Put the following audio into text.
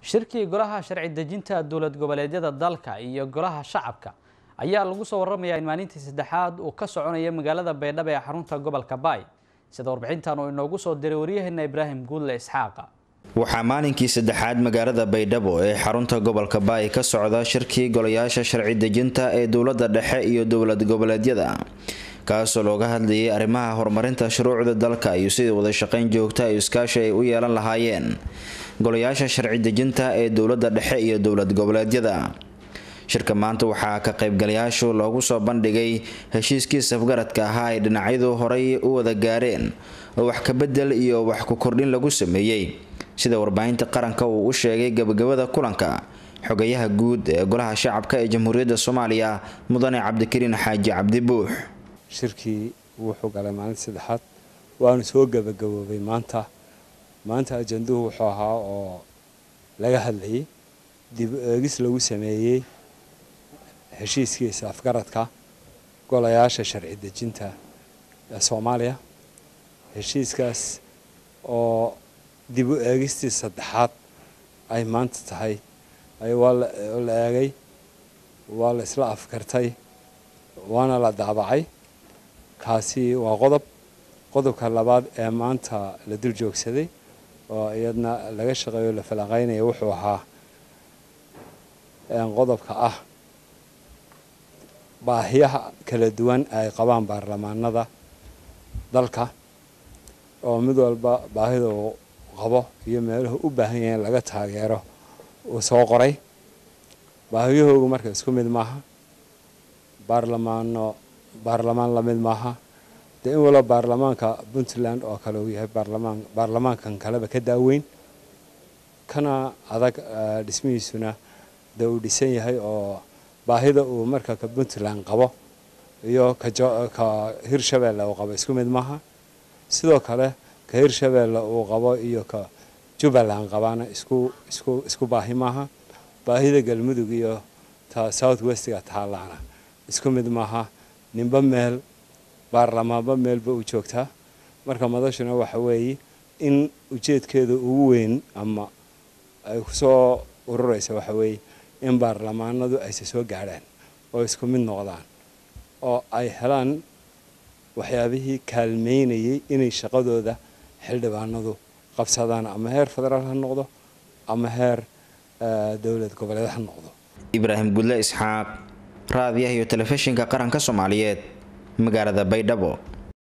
shirkii golaha sharci dejinta dowlad goboleedyada dalka iyo golaha shacabka ayaa lagu soo waramayaa in maalintii saddexaad uu ka soconaya magaalada baydhabo ee xarunta gobolka baay sida warbixintan uu inoogu soo diray waryaheena ibraahim guudle isxaaqa waxaa maalinkii saddexaad magaalada baydhabo ee xarunta gobolka baay ka socda shirkii golayaasha sharci dejinta ee dowladda dhexe iyo dowlad goboleedyada kaasoo looga hadlayay arrimaha horumarinta shuruucda dalka iyo sidii wadashaqeyn joogta iyo iskaashi ay u yeelan lahaayeen golayaasha sharci dejinta ee dowladda dhexe iyo dowlad goboleedyada shirka maanta waxaa ka qaybgalayaashu loogu soo bandhigay heshiiskii safgaradka ahaa ay dhinacyadu horay u wada gaareen oo wax kabedel iyo wax ku kordhin lagu sameeyey sida warbaahinta qaranka uu u sheegay gabagabada kulanka xogayaha guud ee golaha shacabka ee jamhuuriyadda soomaaliya mudane cabdikariin xaaji cabdi buux shirkii wuxuu galay maalinta saddexaad waanu soo gabagaboobay maanta maanta ajanduhu wuxuu ahaa oo laga hadlayay dib eegis lagu sameeyey heshiiskiisa afgaradka golayaasha sharci dejinta ee soomaaliya heshiiskaas oo dib u eegistii saddexaad ay maanta tahay waa la eegay waa la isla afkartay waana la daabacay kaasi waa qodob qodobka labaad ee maanta la dul joogsaday oo iyadna laga shaqeeyo la falanqeynaya wuxuu ahaa qodobka ah baahiyaha kala duwan ay qabaan baarlamaanada dalka oo mid walba baahida uu qabo iyo meeluhu u baahan yahay in laga taageero uu soo qoray baahiyahoogu marka isku mid maaha baarlamaano baarlamaan la mid maaha dee in walo baarlamaanka puntland oo kale uu yahay baarlamaan baarlamaankan kaleba ka daaweyn kana adag dhismihiisuna dee uu dhisan yahay oo baahida uu marka ka puntland qabo iyo ka hirshabeelle uu qabo isku mid maaha sidoo kale ka hirshabeelle uu qabo iyo ka jubbaland qabaana isku isku isku baahi maaha baahida galmudug iyo ta south westga taalaana isku mid maaha ninba meel baarlamaanba meelba u joogtaa marka madashuna waxa weeye in ujeedkeeda ugu weyn ama ay kusoo ururaysa waxa weeye in baarlamaanadu ayse soo gaadhaan oo isku mid noqdaan oo ay helaan waxyaabihii kaalmeynayay inay shaqadooda xildhibaanadu qabsadaan ama heer federaal ha noqdo ama heer dowlad goboleed ha noqdo ibraahim gudle isxaaq raadiyaha iyo telefishinka qaranka soomaaliyeed magaalada baydhabo